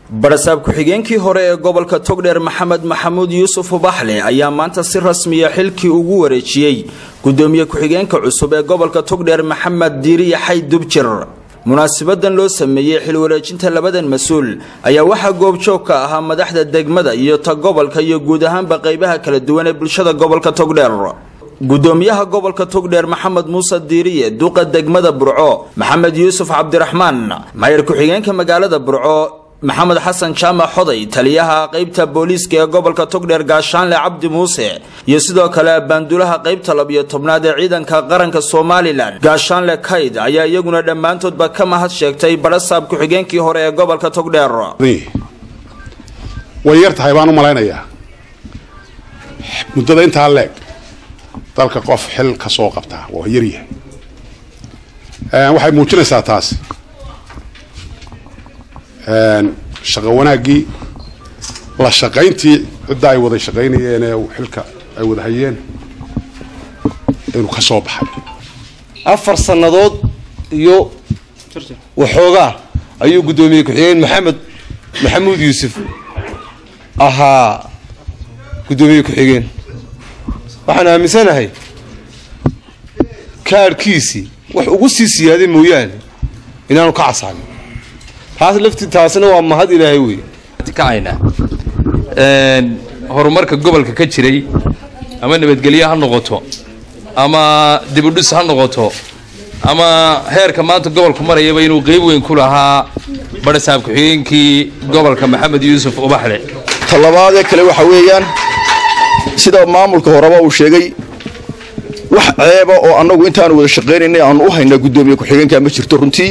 barasaab ku-xigeenkii hore ee gobolka togdheer maxamed maxamuud yuusuf ubaxle ayaa maanta si rasmiya xilkii ugu wareejiyey gudoomiye ku-xigeenka cusub ee gobolka togdheer maxamed diiriya xay dubjir munaasibadan loo sameeyey xil wareejinta labadan mas-uul ayaa waxaa goobjoog ka ahaa madaxda degmada iyo ta gobolka iyo guud ahaanba qeybaha kala duwan ee bulshada gobolka togdheer gudoomiyaha gobolka togdheer maxamed muuse diiriye duqa degmada burco maxamed yuusuf cabdiraxmaan maayar ku-xigeenka magaalada burco maxamed xasan jaamac xoday taliyaha qeybta booliiska ee gobolka togdheer gaashaanle cabdi muuse iyo sidoo kale baandulaha qeybta labiyo tobnaad ee ciidanka qaranka somalilan gaashaanle kayd ayaa iyaguna dhammaantoodba ka mahad sheegtay barasaab ku-xigeenkii hore ee gobolka togdheer way yar tahay baan u malaynayaa muddada intaa leeg dalka qof xil ka soo qabtaa waa yaryahay waxay muujinaysaa taas shaqo wanaaggii la shaqayntii cidda ay wada shaqaynayeen ee xilka ay wada hayeen inuu ka soo baxay afar sannadood iyo waxoogaa ayuu guddoomiye ku-xigeen maxamed maxamuud yuusuf ahaa guddoomiye ku-xigeen waxaan aaminsanahay kaadhkiisii wax ugu sii siyaaday mooyaane inaanu ka casaanin taas lafti taasna waa mahad ilaahay wey kacayna horumarka gobolka ka jiray ama nabadgelyo ha noqoto ama dibudhis ha noqoto ama heerka maanta gobolku marayaba inuu qeyb weyn ku lahaa barasaab ku-xigeenkii gobolka maxamed yuusuf ubaxle talabaadee kale waxa weeyaan sida maamulka horeba uu sheegay wax ceeba oo annagu intaanu wada shaqaynaynay aanu u haynaa guddoomiye ku-xigeenka ma jirto runtii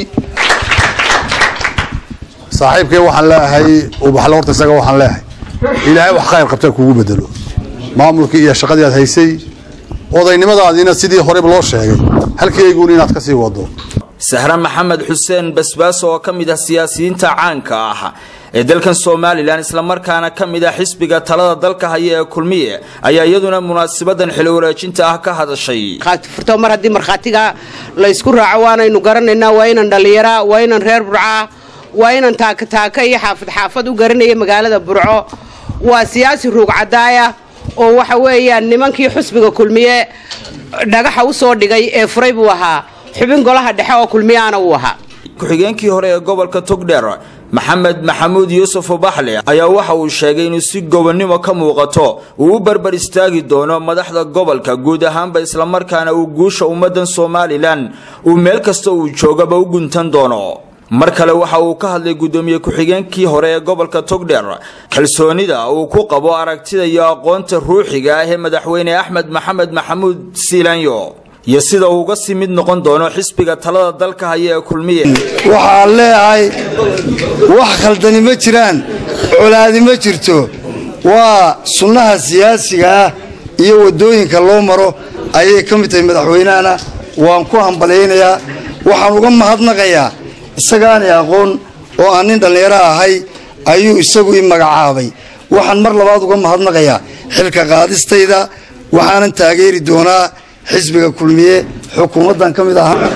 saaxiibkay waxaan leeyahay ubaxle horta isaga waxaan leeyahay ilaahay wax khayr qabtaa kugu bedelo maamulkii iyo shaqadii aad haysay odaynimadaadiina sidii horeba loo sheegay halkeeguun inaad ka sii wado sahre maxamed xuseen basbaaso oo ka mid ah siyaasiyiinta caanka ah ee dalkan somalilan islamarkaana ka mid ah xisbiga talada dalka haya ee kulmiye ayaa iyaduna munaasibadan xil wareejinta ah ka hadashay furto mar haddii markhaatiga laysku raaco waanaynu garanaynaa waa inan dhallinyaraa waa inan reer burcaa waa inan taakataaka iyo xaafad xaafad u garanaya magaalada burco waa siyaasi ruug cadaaya oo waxa weeyaan nimankii xusbiga kulmiye dhagaxa u soo dhigay ee furay buu ahaa xubin golaha dhexe oo kulmiyaana uu ahaa ku-xigeenkii hore ee gobolka togdheer maxamed maxamuud yuusuf ubaxle ayaa waxa uu sheegay inuu si gobonnimo ka muuqato uu u barbar istaagi doono madaxda gobolka guud ahaanba islamarkaana uu guusha ummadan somalilan uu meel kasta uu joogaba u guntan doono mar kale waxa uu ka hadlay guddoomiye ku-xigeenkii hore ee gobolka togdheer kalsoonida uu ku qabo aragtida iyo aqoonta ruuxiga ah ee madaxweyne axmed maxamed maxamuud siilanyo iyo sida uu uga sii mid noqon doono xisbiga talada dalka haya ee kulmiye waxaan leeyahay wax khaldani ma jiraan colaadi ma jirto waa sunnaha siyaasiga ah iyo waddooyinka loo maro ayay ka mid tahay madaxweynahana waan ku hambalyaynayaa waxaan uga mahadnaqayaa isagaanay aqoon oo aan nin dhallinyaro ahay ayuu isagu i magacaabay waxaan mar labaad uga mahadnaqayaa xilka qaadistayda waxaanan taageeri doonaa xisbiga kulmiye xukuumaddan ka mid ahaa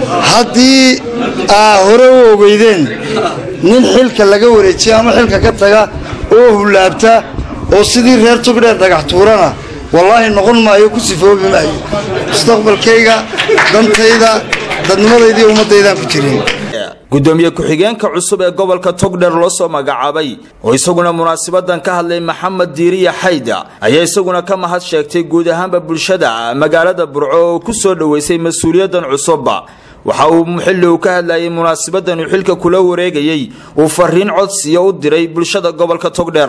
haddii aa hore u ogeydeen nin xilka laga wareejiya ama xilka ka taga oo hullaabta oo sidii reer tugdheer dhagax tuurana wallaahi noqon maayo ku sifoobi maayo mustaqbalkayga dantayda dadnimadayda iyo ummaddaydaan ku jirin gudoomiye ku-xigeenka cusub ee gobolka togdheer loo soo magacaabay oo isaguna munaasibadan ka hadlay maxamed diiriya xayda ayaa isaguna ka mahad sheegtay guud ahaanba bulshada magaalada burco oo ku soo dhoweysay mas-uuliyadan cusub waxa uu xilli uu ka hadlayay munaasabadan uu xilka kula wareegayey uu fariin codsiya u diray bulshada gobolka togdheer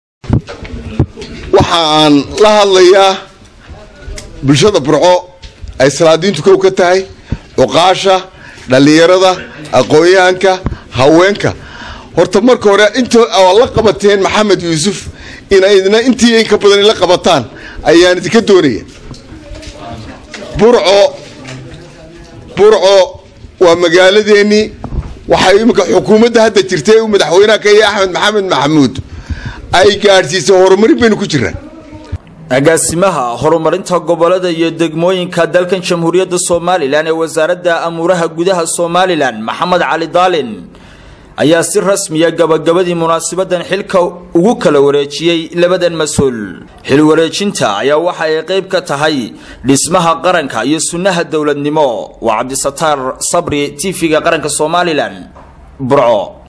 waxa aan la hadlayaa bulshada burco ay salaadiintu kow ka tahay cuqaasha dhallinyarada aqoon-yahanka haweenka horta marka hore int waa la qabateen maxamed yuusuf inaydna intii in ka badan la qabataan ayaan idinka doonaya burco burco waa magaaladeennii waxay iminka xukuumadda hadda jirtay uu madaxweynaha ka yahay axmed maxamed maxamuud ay gaadhsiisay horumarin baynu ku jiraan agaasimaha horumarinta gobolada iyo degmooyinka dalkan jamhuuriyadda somalilan ee wasaaradda amuuraha gudaha somalilan maxamed cali daalin ayaa si rasmiya gabagabadii munaasabadan xilka ugu kala wareejiyey labadan mas-uul xil wareejinta ayaa waxa ay qayb ka tahay dhismaha qaranka iyo sunnaha dowladnimo waa cabdisataar sabri tv-ga qaranka somalilan burco